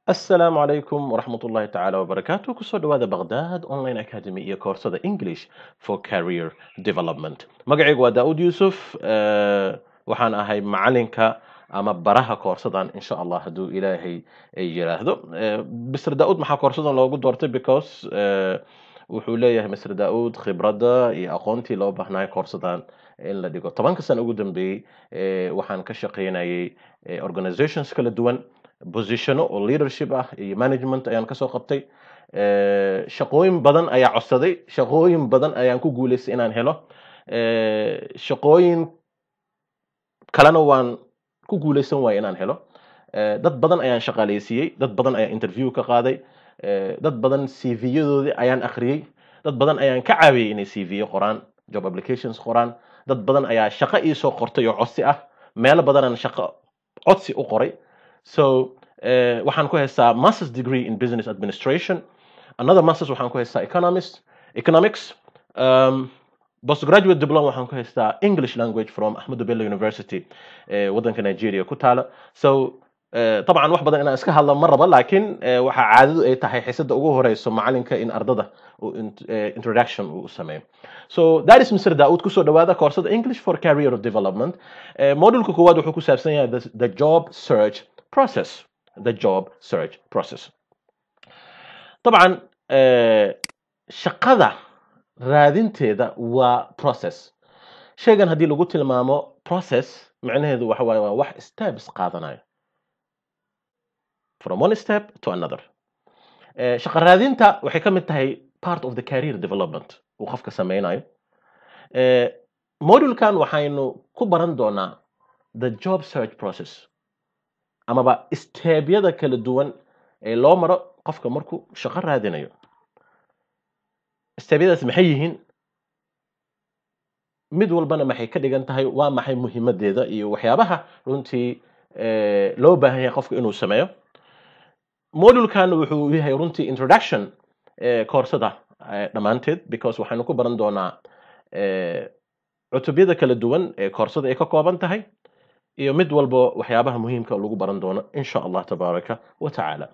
asalaamu calaykum waraxmat ullahi tacaala wabarakaatu kusoo dhawaada baghdad online academy iyo koorsada english for career development magacaygu waa daa'ud yuusuf eh, waxaan ahay macalinka ama baraha koorsadan insha allah hadduu ilaahay ay yiraahdo Eh, mr daa'ud maxaa koorsadan loogu doortay because eh, wuxuu leeyahay mr daa'ud khibradda iyo aqoontii loo baahnaay koorsadan in la dhigo tobanka sano ugu dambeeyey eh, waxaan ka shaqaynayay eh, organizations kala duwan positiono oo leadership ah iyo management ayaan kasoo qabtay Eh, shaqooyin badan ayaa codsaday shaqooyin badan ayaan ku guuleystay inaan helo Eh, shaqooyin kalena waan ku guuleysan waaya inaan helo Eh, dad badan ayaan shaqaaleysiiyey dad badan ayaan interview ka qaaday Eh, dad badan cv-yadoodii ayaan akhriyey dad badan ayaan ka caawiyey inay cv qoraan job applications qoraan dad badan ayaa shaqo iisoo qortay oo codsi ah meelo badanaan shaqo codsi u qoray so eh, waxaan ku haystaa masters degree in business administration another masters waxaan ku haystaa economist economics um, postgraduate diploma waxaan ku haystaa english language from ahmadu bello university eh, waddanka nigeria ku taala so eh, طبعا wax badan inaan iska hadlo ma raba laakiin eh, waxaa caadadu ay tahay xiisada ugu horeyso macalinka in ardada uu int- eh, introduction uu sameeyo so that is mr daud kusoo dhawaada koorsada english for career development Eh, modulka koowaad wuxuu ku saabsan yahay the, the job search process the job search process طبعا eh, shaqada raadinteeda waa process shaygan haddii lagu tilmaamo process macnaheedu waxa waaye waa wax steps qaadanayo from one step to another Eh, shaqo raadinta waxay ka mid tahay part of the career development uu qofka sameynayo Eh, modulkan waxaynu ku baran doonaa the job search process amaba steebyada kala duwan ee loo maro qofka markuu shaqo raadinayo steebyadaas maxay yihiin mid walbana maxay ka dhigan tahay waa maxay muhiimadeeda iyo waxyaabaha runtii eh, loo baahan yahay qofka inuu sameeyo modulkan wuxuu yahay runtii introduction eh, koorsada eh, dhammaanteed because waxaynu ku baran doonaa eh, cutubyada kala duwan ee koorsada ay ka kooban tahay iyo mid walba waxyaabaha muhiimka lagu baran doono insha allah tabaaraka wa tacaala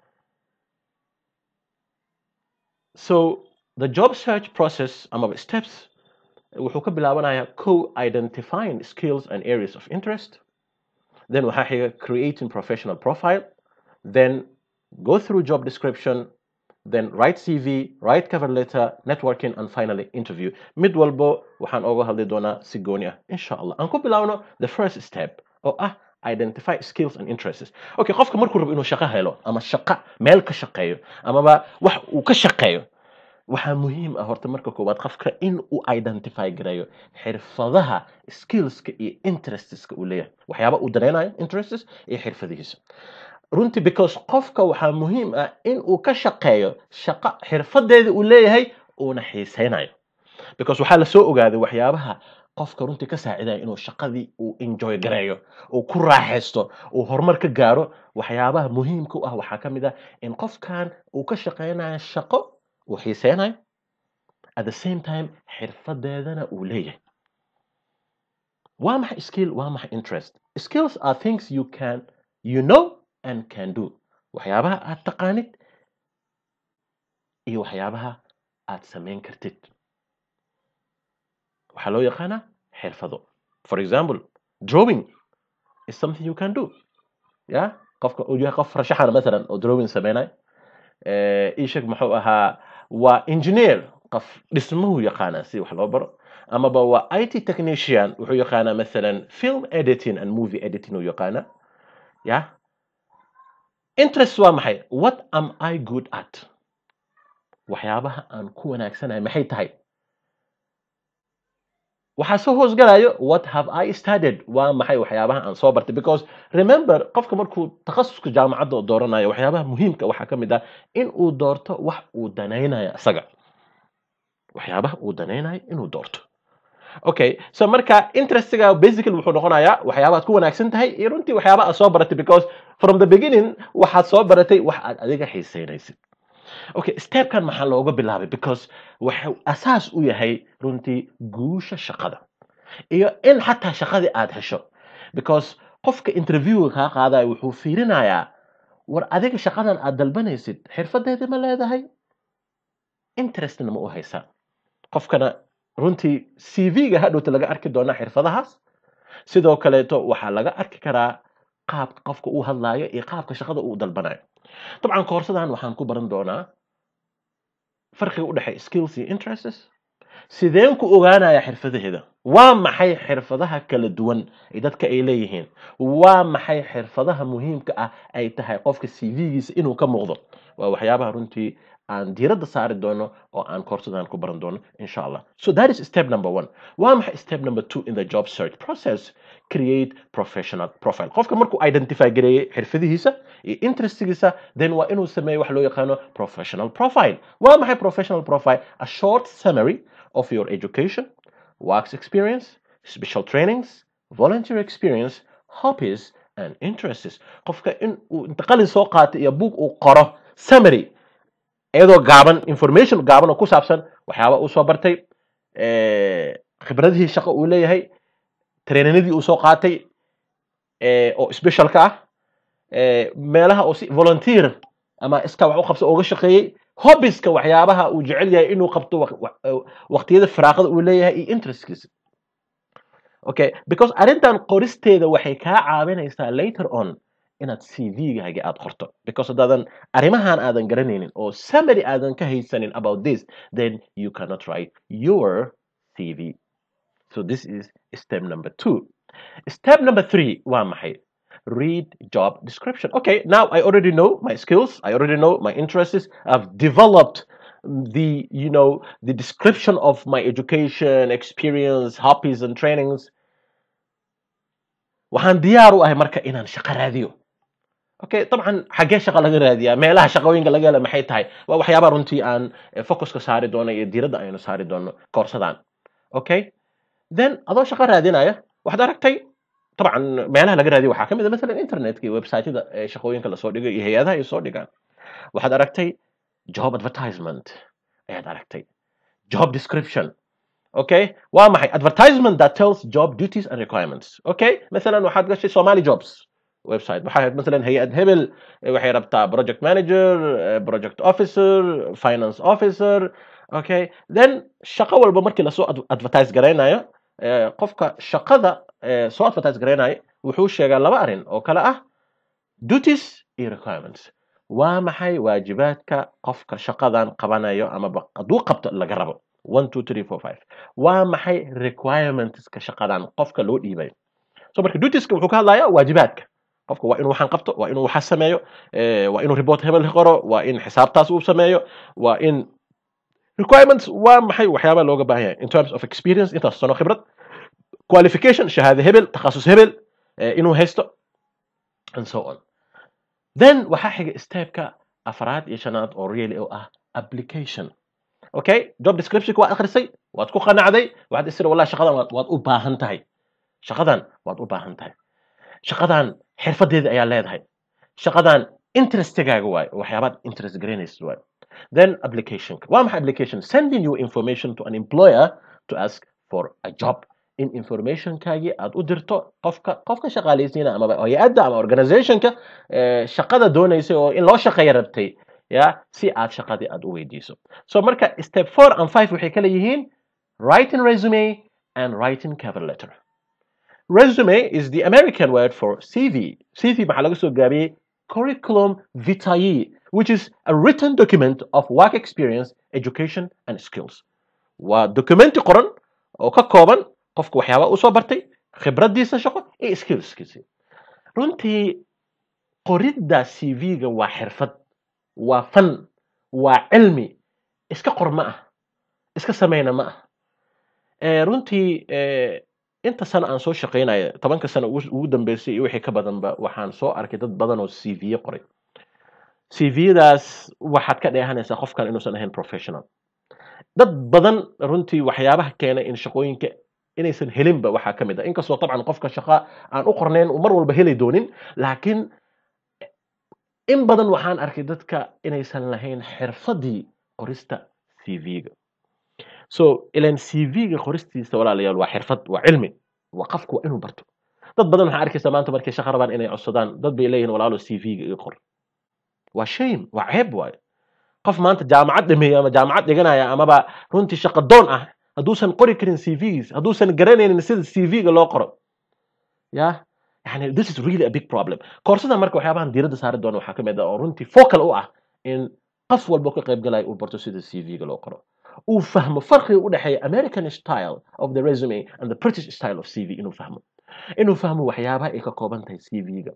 so the job search process amaba steps wuxuu ka bilaabanayaa co identifying skills and areas of interest then waxaa xiga creating professional profile then go through job description then write cv write cover letter networking and finally interview mid walbo waxaan oga hadli doonaa si gooni ah insha allah aan ku bilaabno the first step oo ah identify skills and interests okay qofka markuu rabo inuu shaqo helo ama shaqo meel ka shaqeeyo amaba wax uu ka shaqeeyo waxaa muhiim ah horta marka koowaad qofka in uu identify gareeyo xirfadaha skillska iyo interesteska uu leeyahay waxyaaba uu danaynayo interests iyo xirfadihiisa runtii because qofka waxaa muhiim ah in uu ka shaqeeyo shaqo xirfadeeda uu leeyahay uuna xiiseynayo because waxaa lasoo ogaaday waxyaabaha qofka runtii ka saacidaya inuu shaqadii uu enjoy gareeyo uu ku raaxaysto uu horumar ka gaaro waxyaabaha muhiimka u ah waxaa ka mid ah in qofkan uu ka shaqeynayo shaqo uu xiiseynayo at the same time xirfadeedana uu leeyahay waa maxay skill waa maxay interest skills are things you can you know and can do waxyaabaha aad taqaanid iyo waxyaabaha aad samayn kartid waxaa loo yaqaanaa xirfado for example drawing is something you can do ya qofka uu yahay qof farshaxana masalan oo drawing sameynayo Eh, ii sheeg muxuu ahaa waa engineer qof dhismuhu yaqaanaa si wax loo baro amaba waa it technician wuxuu yaqaanaa masalan film editing and movie editing uu yaqaanaa ya interest waa maxay what am i good at waxyaabaha aan ku wanaagsanahay maxay tahay waxaa soo hoosgalayo what have i studied waa maxay waxyaabaha aan soo bartay because remember qofka markuu takhasuska jaamacadda dooranayo waxyaabaha muhiimka waxaa ka mid ah in uu doorto wax uu danaynayo isaga waxyaabaha uu danaynayo inuu doorto okay so marka interestiga basically wuxuu noqonayaa waxyaabaha aad ku wanaagsan tahay iyo runtii waxyaabaha aad soo baratay because from the beginning waxaad soo baratay wax aad adiga xiiseynaysid okay stepkan maxaa looga bilaabay because waxuu asaas u yahay runtii guusha shaqada iyo in xataa shaqadii aad hesho because qofka interviewga kaa qaadaya wuxuu fiirinayaa war adiga shaqadan aad dalbanaysid xirfadeedii ma leedahay interestna ma u haysaa qofkana runtii cv-ga hadhowta laga arki doonaa xirfadahaas sidoo kaleeto waxaa laga arki karaa qaabka qofka uu hadlaayo iyo qaabka shaqada uu dalbanayo dabcan koorsadan waxaan ku baran doonaa farqiga u dhexeeya skills iyo interests sideen ku ogaanaya xirfadaheeda waa maxay xirfadaha kala duwan ee dadka ay leeyihiin waa maxay xirfadaha muhiimka ah ay tahay qofka cv-giisa inuu ka muuqdo waa waxyaabaha runtii aan diiradda saari doono oo aan koorsadan ku baran doono insha allah so that is step number one waa maxay step number two in the job search process create professional profile qofka markuu identify gareeyey xirfadihiisa iyo interestigiisa then waa inuu sameeyo wax loo yaqaano professional profile waa maxay professional profile a short summary of your education work experience special trainings volunteer experience hobbies and interests qofka in uu inta qalin soo qaatay iyo buug uu qoro summary iyadoo gaaban information gaaban oo ku saabsan waxyaaba uu soo bartay khibradihii shaqo uu leeyahay traininadii uu soo qaatay oo specialka ah meelaha oo si volunteer ama iska wax u qabso uga shaqeeyey hobbiska waxyaabaha uu jecel yahay inuu qabto waqtiyada firaaqada uu leeyahay iyo interestkiisa okay because arrintan qoristeeda waxay kaa caawinaysaa later on inaad cv-gaaga aad qorto because haddaadan arrimahan aadan garanaynin oo summary aadan ka haysanin about this then you cannot write your cv so this is step number two step number three waa maxay read job description okay now i already know my skills i already know my interests i've developed the you know the description of my education experience hobbies and trainings waxaan diyaar u ahay marka inaan shaqo raadiyo okay dabcan xaggee shaqa laga raadiyaa meelaha shaqooyinka laga hela maxay tahay waa waxyaabaa runtii aan focuska saari doono iyo diiradda aynu saari doono koorsadan okay then adoo shaqo raadinaya waxaad aragtay طبعا meelaha laga raadiyo waxaa ka mid a masalan internetka iyo websiteyada shaqooyinka lasoo dhigay iyo hay-adaha ay soo dhigaan waxaad aragtay job advertisement ayaad aragtay job description okay waa maxay advertisement that tells job duties and requirements okay masalan waxaad gashay somali jobs website waxaa masalan hay-ad hebel waxay rabtaa project manager project officer finance officer okay then shaqo walba markii lasoo advertise garaynayo qofka shaqada soo advertise garaynayo wuxuu sheegaa laba arrin oo kale ah duties iyo requirements waa maxay waajibaadka qofka shaqadan qabanayo ama hadduu qabto laga rabo one two three four five waa maxay requirementska shaqadan qofka loo dhiibayo so marka dutieska wuxuu ka hadlayaa waajibaadka qofka waa inuu waxaan qabto waa inuu waxa sameeyo waa inuu report hebel qoro waa in xisaabtaas uu sameeyo waa in requirements waa maxay waxyaabaa looga baahan yahay in terms of experience intaas sano khibrad qualification shahaade hebel takhasus hebel inuu haysto and so on then waxaa xiga stepka afraad iyo shanaad oo really oo ah application okay job description waad akhrisay waad ku qanacday waxaad isira wallahi shaqadan waad u baahan tahay shaqadan waad u baahan tahay shaqadan xirfadeeda ayaa leedahay shaqadan interestigaaga waayo waxyaabaad interest garanaysid waayo then application waa maxay application sending you information to an employer to ask for a job in informationkaagii aad u dirto qofka qofka shaqaalaysiina amaba hay-adda ama organizationka shaqada doonaysay oo in loo shaqeeya rabtay ya si aad shaqadii aad u weydiiso so marka step four and five waxay kala yihiin writing resume and writing cover letter resume is the american word for cv cv maxaa laga soo gaabiyey curriculum vitae which is a written document of work experience education and skills waa documenti qoran oo ka kooban qofka waxyaaba uu soo bartay khibraddiisa shaqo iyo skillskiisa runtii qoridda cv-ga waa xirfad waa fan waa cilmi iska qor ma ah iska sameyna ma ah runtii inta sano aan soo shaqaynaya tobanka sano ugu dambeysay iyo wixii ka badanba waxaan soo arkay dad badan oo cv qoray cv-daas waxaad ka dheehanaysaa qofkan inuusan ahayn professional dad badan runtii waxyaabaha keenay in shaqooyinka inaysan helinba waxaa ka mid ah inkastoo dabcan qofka shaqa aan u qornayn uu mar walba heli doonin laakiin in badan waxaan arkay dadka inaysan lahayn xirfadii qorista cv-ga so ilan cv-ga qoristiisa walaalayaal waa xirfad waa cilmi waa qofku waa inuu barto dad badan waxaa arkaysa maanta markay shaqa rabaan inay codsadaan dad bay leeyihin walaalo cv-ga iga qor waa shame waa ceeb waaye qof maanta jaamacad dhameeya ama jaamacad dhiganaya amaba runtii shaqo doon ah hadduusan qori karin cvs hadduusan garanaynin sida cv-ga loo qoro ya yani this is really a big problem koorsada marka waxyaabahan diiradda saari doona waxaa kamid ah oo runtii focal u ah in qof walba ka qayb galaya uu barto sida cv-ga loo qoro uu fahmo farqiga u dhexeeya american style of the resume and the british style of cv inuu fahmo inuu fahmo waxyaabaha ay ka kooban tahay cv-ga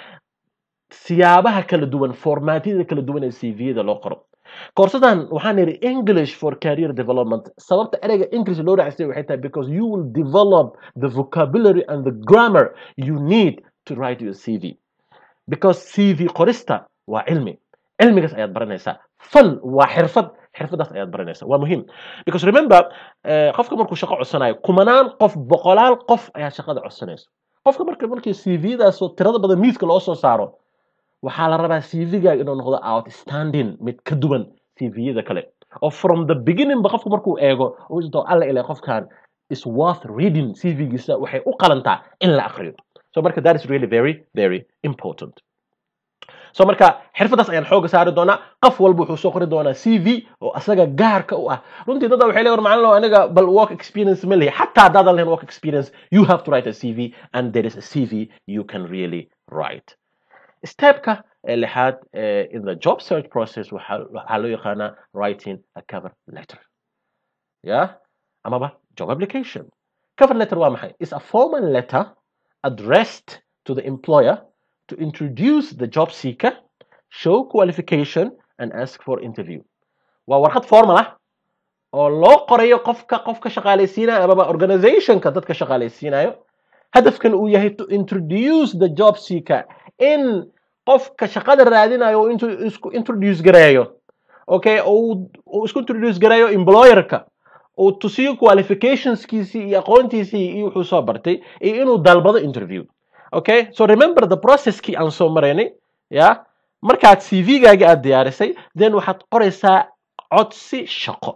siyaabaha kala duwan formaatiyada kala duwan ee cv-da loo qoro koorsadan waxaan yidhi english for career development sababta ereyga english loo raacsay waxay tahay because you will develop the vocabulary and the grammar you need to write your cv because cv qorista waa cilmi cilmigaas ayaad baranaysaa fan waa xirfad xirfadaas ayaad baranaysaa waa muhiim because remember qofka markuu shaqo codsanayo kumanaan qof boqolaal qof ayaa shaqada codsanaysa qofka marka markii cv-daas tirada badan miiska loo soo saaro waxaa la rabaa cv-gaaga inuu noqdo outstanding mid ka duwan cv-yada kale oo from the beginning ba qofku markuu eego uu alla ilaa qofkan is worth reading cv-giisa waxay u qalantaa in la akriyo so marka that is really very very important so marka xirfadaas ayaan xooga saari doonaa qof walba wuxuu soo qori doonaa cv oo asaga gaarka u ah runtii dada waxay leeyihin macalin aniga bal work experience ma lehi xataa haddaadan lahayn work experience you have to write a cv and there is a cv you can really write stepka lixaad in the job search process waxaa loo yaqaanaa writing a cover letter yeah amaba job application cover letter waa maxay is a formal letter addressed to the employer to introduce the job seeker show qualification and ask for interview waa warqad formal ah oo loo qorayo qofka qofka shaqaalaysiinayo amaba organizationka dadka shaqaalaysiinayo hadafkan uu yahay to introduce the job seeker in qofka shaqada raadinayo uu intuu isku introduce gareeyo okay uu isku introduce gareeyo employerka uu tusiyo qualificationskiisii iyo aqoontiisii iyo wuxuu soo bartay iyo inuu dalbado interview okay so remember the processkii aan soo maraynay ya markaad cv-gaaga aad diyaarisay then waxaad qoraysaa codsi shaqo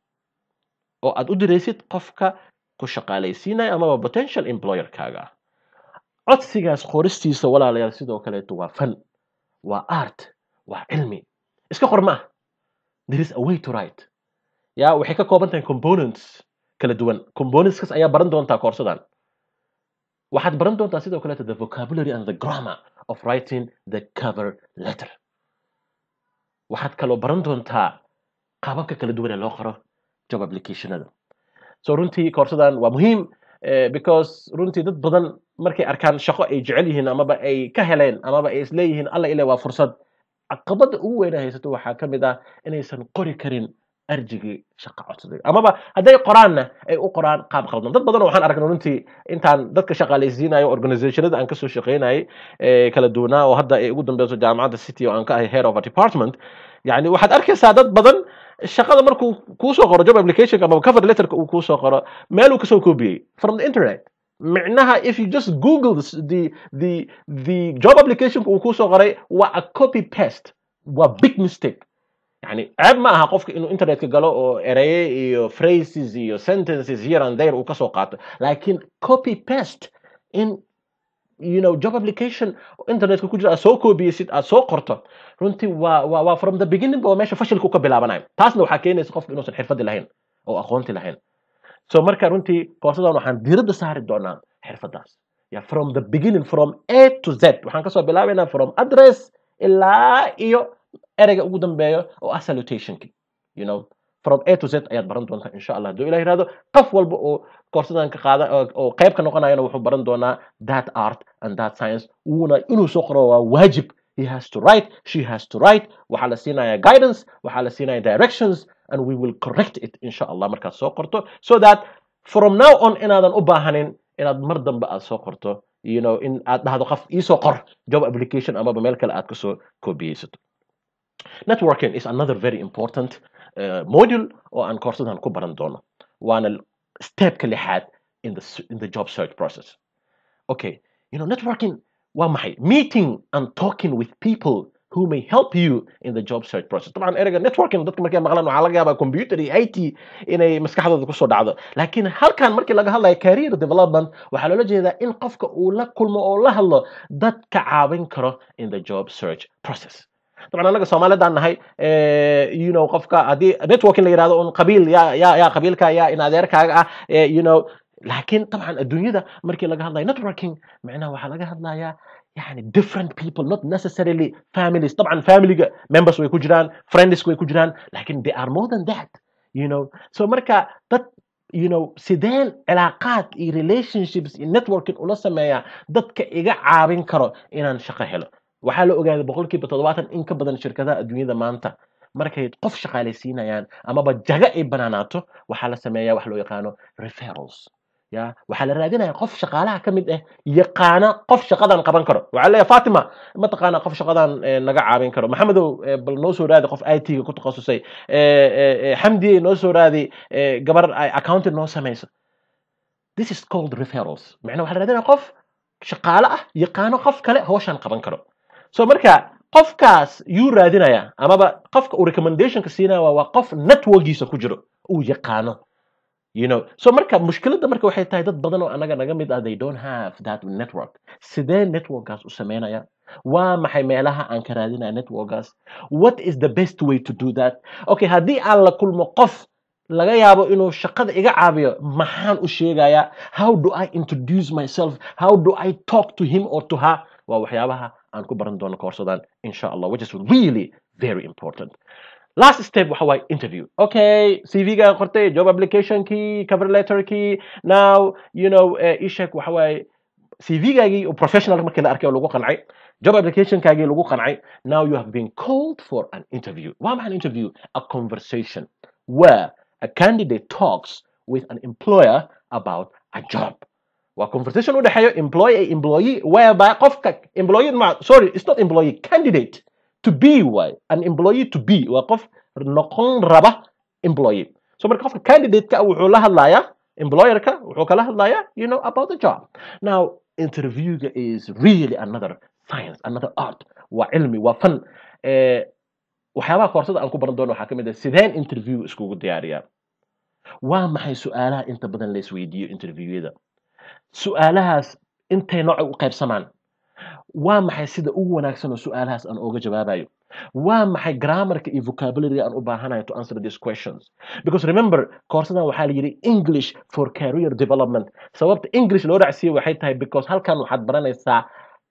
oo aad u diraysid qofka ku shaqaalaysiinaya amaba potential employerkaaga ah codsigaas qoristiisa walaalayaal sidoo kaleeto waa fan waa art waa cilmi iska qor ma ah there is a way to write ya waxay ka kooban tahay components kala duwan componentskaas ayaa baran doontaa koorsadan waxaad baran doontaa sidoo kaleeto the vocabulary and the grammar of writing the cover letter waxaad kaloo baran doontaa qaababka kala duwan ee loo qoro job applicationada so runtii koorsadan waa muhiim because runtii dad badan markay arkaan shaqo ay jecel yihiin amaba ay ka heleen amaba ay isleeyihiin alla ile waa fursad caqabada ugu weyna haysato waxaa ka mid ah inaysan qori karin arjigii shaqa codsaday amaba hadday qoraanna ay u qoraan qaab qaldan dad badan waxaan aragnay runtii intaan dadka shaqaalaysiinayo organizationada aan kasoo shaqaynayay kala duwanaa oo hadda ay ugu dambeyso jaamacadda city oo aan ka ahay head of a department yani waxaad arkaysaa dad badan shaqada markuu kuusoo qoro job application ama cover letterka uu kuusoo qoro meel uu kasoo koobiyey from the internet micnaha if you just google the the the job applicationka uu kuusoo qoray waa a copy paste waa big mistake yani ceeb ma aha qofka inuu internetka galo oo ereye iyo phrases iyo sentences here and there uu kasoo qaato laakiin copy paste in you know job application internetka ku jira aad soo koobiyeysid aad soo qorto runtii waa waa waa from the beginning ba meesha fashilku ka bilaabanayo taasna waxaa keenaysa qofka inuusan xirfadi lahayn oo aqoonti lahayn so marka runtii koorsadan waxaan diiradda saari doonaa xirfadaas ya from the beginning from a to z waxaan kasoo bilaabaynaa from address ilaa iyo ereyga ugu dambeeyo oo ah salutationki you know from a to z ayaad baran doontaa insha allah hadduu ilah yirahdo qof walba oo koorsadan ka qaada oo qayb ka noqonayana wuxuu baran doonaa that art and that science wuuna inuu soo qoro waa waajib he has to write she has to write waxaa la siinaya guidance waxaa la siinaya directions and we will correct it insha allah markaad soo qorto so that from now on inaadan u baahanin inaad mar dambe aad soo qorto you know in aad dhahdo qof iisoo qor job application amaba meel kale aad kasoo koobiyeysato networking is another very important uh, module oo aan koorsadan ku baran doono waana stepka lixaad in the, in the job search process okay you know networking waa maxay meeting and talking with people who may help you in the job search process طبعا ereyga networking dadka markay maqlaan waxaa laga yaabaa computer iyo IT inay maskaxdooda kusoo dhacdo laakiin halkan markii laga hadlayo career development waxaa loola jeedaa in qofka uu la kulmo oo la hadlo dad ka caawin karo in the job search process طبعا anaga soomaalidaan nahay eh, you know qofka haddii networking la yidhahdo un qabiil yaa yaa yaa qabiilka yaa in adeerkaaga ah eh, you know laakiin طبعا adduunyada markii laga hadlayo networking macnaha waxaa laga hadlayaa يعني different people not necessarily families طبعا family members way ku jiraan friends way ku jiraan لكن they are more than that you know so marka dad you know sideen cilaaqaad iyo relationships iyo networking ula sameeyaa dadka iga caawin karo inaan shaqo helo waxaa la ogaaday boqolkiiba toddobaatan in ka badan shirkadaha adduunyada maanta markay qof shaqaalaysiinayaan amaba jaga ay banaanaato waxaa la sameeyaa wax loo yaqaano referrals ya waxaa la raadinaya qof shaqaalaha ka mid ah yaqaana qof shaqadan qaban karo waxaa leeyahay fatima mataqaana qof shaqadan eh, naga caawin karo maxamedow eh, bal noo soo raadi qof it ga ku takhasusay eh, eh, eh, xamdiye noo soo raadi eh, gabar ay accounting noo samayso this is called referrals macnaa waxaa la raadinaya qof shaqaale ah yaqaano qof kale hawshan qaban karo so marka qofkaas yuu raadinaya amaba qofka uu recommendationka siinaya waa waa qof networkiisa ku jiro uu yaqaano you know so marka mushkiladda marka waxay tahay dad badan oo anaga naga mid ah they don't have that network sidee networkaas u sameynaya waa maxay meelaha aan ka raadinaya networkaas what is the best way to do that okay haddii aan la kulmo qof laga yaabo inuu shaqada iga caabiyo maxaan u sheegayaa how do i introduce myself how do i talk to him or to her waa waxyaabaha aan ku baran doono koorsadan insha allah which is really very important last step waxa waaye interview okay cv-ga qortay job application key cover letter key now you know uh, ishek waxa waaye cv-gaagii oo professional markii la arkay oo lagu qancay job application-kaagii lagu qancay now you have been called for an interview waa maxay an interview a conversation where a candidate talks with an employer about a job waa conversation u dhexeeyo employee and employee whereby qofka employee ma sorry it's not employee candidate to be way an employee to be waa qof noqon raba employee so marka qofka candidate-ka wuxuu la hadlayaa employer-ka wuxuu kala hadlayaa you know about the job now interview-ga is really another science another art waa cilmi waa fan eh, waxyaabaha koorsada aan ku baran doono waxaa ka mid ah sideen interview iskugu diyaariyaa waa maxay su-aalaha inta badan la isweydiiyo interviewyada su-aalahaas intay nooc u qaybsamaan waa maxay sida ugu wanaagsan oo su-aalahaas aan ooga jawaabayo waa maxay grammarka iyo vocabulary aan u baahanayo to answer these questions because remember koorsadan waxaa la yidhi english for career development sababta english loo racsiiye waxay tahay because halkan waxaad baranaysaa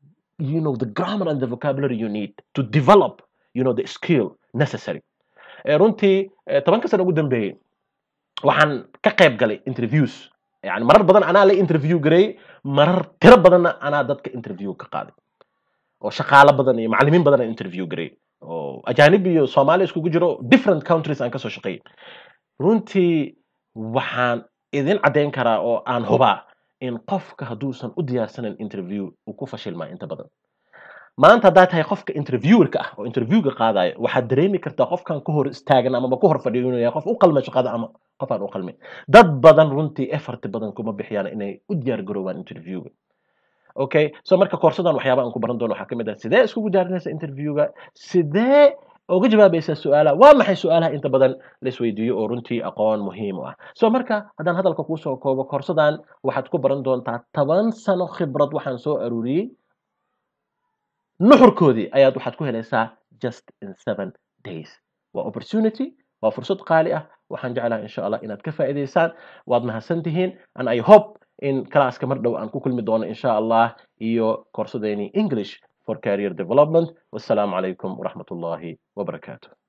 you know the grammar and the vocabulary you need to develop you know the skill necessary Eh, runtii eh, tobanka sano ugu dambeeyey waxaan ka qayb galay interviews yani marar badan anaa la interview garay marar tiro badanna anaa dadka interview ka qaaday oo shaqaalo badan iyo macallimiin badan aan interview garay oo ajaanib iyo soomaali iskugu jiro different countries aan kasoo shaqeeyay runtii waxaan idin caddayn karaa oo aan hubaa in qofka hadduusan u diyaarsanan interview uu ku fashilmaa inta badan maanta haddaad tahay qofka interviewerka ah oo interviewga qaadayo waxaad dareemi kartaa qofkan ku hor istaagan amaba ku hor fadhiyo inuu yahay qof u qalma shaqada ama qof aan u qalmin dad badan runtii effort badan kuma bixiyaan inay u diyaar garoobaan interviewga okay so marka koorsadan waxyaaba aan ku baran doono waxaa ka mid ah sidee iskugu diyaarinaysa interviewga sidee uga jawaabaysaa su-aalaha waa maxay su-aalaha inta badan la isweydiiyo oo runtii aqoon muhiim u ah so marka haddaan hadalka kuusoo koobo koorsadan waxaad ku baran doontaa toban sano khibrad waxaan soo aruuriyey nuxurkoodii ayaad waxaad ku helaysaa just in seven days waa opportunity waa fursad qaali ah waxaan jeclaha insha allah inaad ka faa'iidaysaan waad mahadsan tihiin and i hope in classka mar dhow aan ku kulmi doono insha allah iyo koorsadeeni english for career development wassalaamu calaykum waraxmat ullahi wabarakaatu